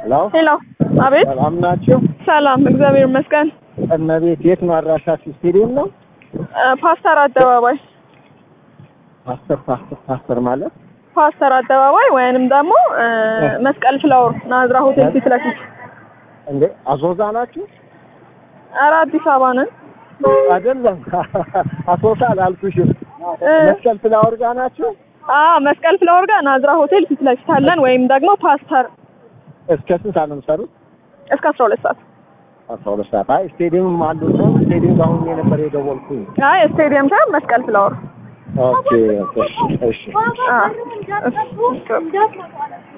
ሄሎ ሄሎ፣ አቤት። ሰላም ናችሁ? ሰላም፣ እግዚአብሔር ይመስገን። እመቤት የት ነው አድራሻችሁ? ስቴዲየም ነው? እ፣ ፓስተር አደባባይ ፓስተር ፓስተር ፓስተር ማለት ፓስተር አደባባይ ወይንም ደግሞ እ፣ መስቀል ፍላወር ናዝራ ሆቴል ፊት ለፊት። እንዴ አዞዛ ናችሁ? ኧረ አዲስ አበባ ነን። አይደለም አሶሳ አላልኩሽም። እ፣ መስቀል ፍላወር ጋር ናችሁ? አዎ መስቀል ፍላወር ጋር ናዝራ ሆቴል ፊት ለፊት አለን። ወይም ደግሞ ፓስተር እስከ ስንት ሰዓት ነው የምትሰሩት? እስከ አስራ ሁለት ሰዓት። አስራ ሁለት ሰዓት። አይ ስቴዲየም አሉ ነው ስቴዲየም ጋር ሆኜ ነበር የደወልኩኝ። አይ ስቴዲየም ሳይሆን መስቀል ፍላወር። ኦኬ እሺ እሺ አዎ እሺ።